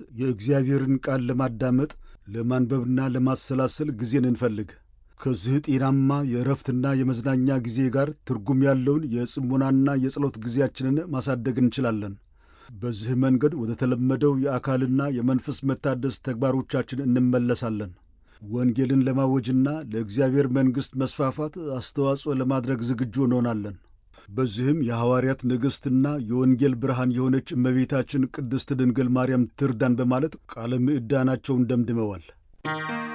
የእግዚአብሔርን ቃል ለማዳመጥ ለማንበብና ለማሰላሰል ጊዜን እንፈልግ። ከዚህ ጤናማ የእረፍትና የመዝናኛ ጊዜ ጋር ትርጉም ያለውን የጽሞናና የጸሎት ጊዜያችንን ማሳደግ እንችላለን። በዚህ መንገድ ወደ ተለመደው የአካልና የመንፈስ መታደስ ተግባሮቻችን እንመለሳለን። ወንጌልን ለማወጅና ለእግዚአብሔር መንግሥት መስፋፋት አስተዋጽኦ ለማድረግ ዝግጁ እንሆናለን። በዚህም የሐዋርያት ንግሥትና የወንጌል ብርሃን የሆነች እመቤታችን ቅድስት ድንግል ማርያም ትርዳን በማለት ቃለ ምዕዳናቸውን ደምድመዋል።